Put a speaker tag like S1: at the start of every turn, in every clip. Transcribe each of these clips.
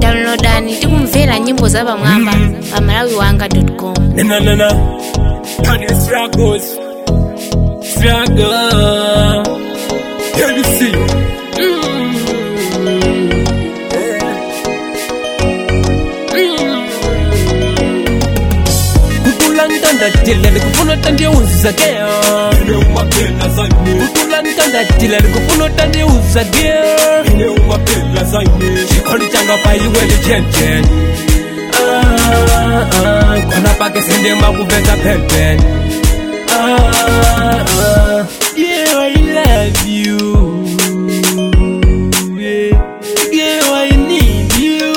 S1: downloadani tikumvera nyimbo za pamwamba pa malawiwanga.com
S2: Na na na. And the struggles. Struggle. Can you see?
S3: kukula ntandatila likufuna utandiuza geo kukula ntandatila likufuna utandiuza geo chikondi changa paiwele chenchen Ah, ah, kona pake sindema kuveza penpen Ah, ah, yeah, I love you. Yeah, yeah, I need you.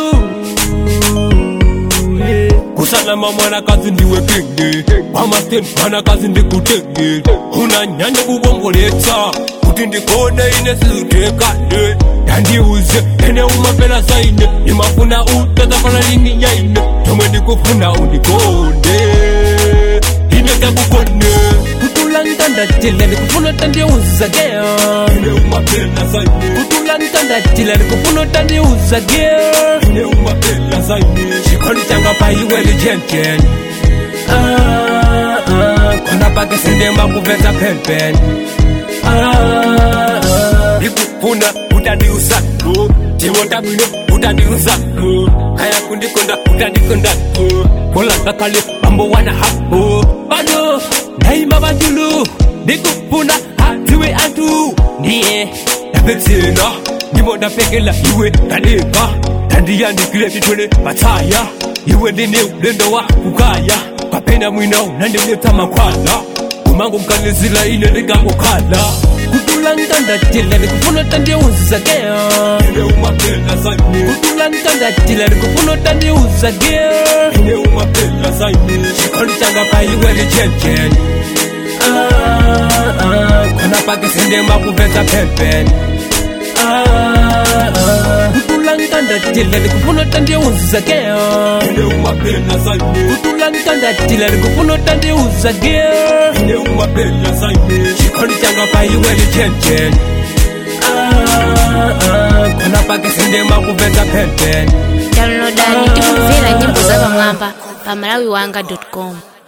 S3: Yeah.
S2: kusalama mwanakazi ndiwe kenge pamasten mwanakazi ndikutenge unanyanya kuvomboletsa kuti ndikone ine sizutekane tandiuze ene umapela saine nimafuna utazafana lini yaine tomwe ndikufuna undikonde ine takukone
S3: kutula ntandatila likufuna utandiuza geo
S2: ine umapela saine
S3: kutula ntandatila likufuna utandiuza geo
S2: ine umapela saine
S3: chikondi changa paiwele chenchen Ah, ah, kona pake sindema kuveza penpen Ah, ah.
S2: ndikufuna utandiusako timota bwino utandiusako kaya kundikonda utandikondako
S3: kolanga kale mambo wana hapo bado daima bajulu ndikufuna hatiwe antu ndiye
S2: ndapetsena ndimo ndapekela iwe ndadeka ndandiyandikile titwele patsaya iwe ndine ulendo wa kukaya kapena mwinawo nandimletsa mankhwala umango mkanizila ine ndingakukhala
S3: kutula ntandatila ndikufuna utandiuza geo
S2: ine umapela saine
S3: kutula ntandatila ndikufuna utandiuza geo
S2: ine umapela saine
S3: chikondi changa paiwele chenchen Ah, ah, kona pake sindema kuveza penpen Ah, ah. kutula ntandatila ndikufuna utandiuza geo
S2: ine umapela saine
S3: kutula ntandatila ndikufuna utandiuza geo
S2: ine umapela saine
S3: chikondi changa paiwele chenchen Ah, ah, kona pake sindema kuveza penpen
S1: downloadani tikumvera nyimbo za pamwamba pa malawiwanga.com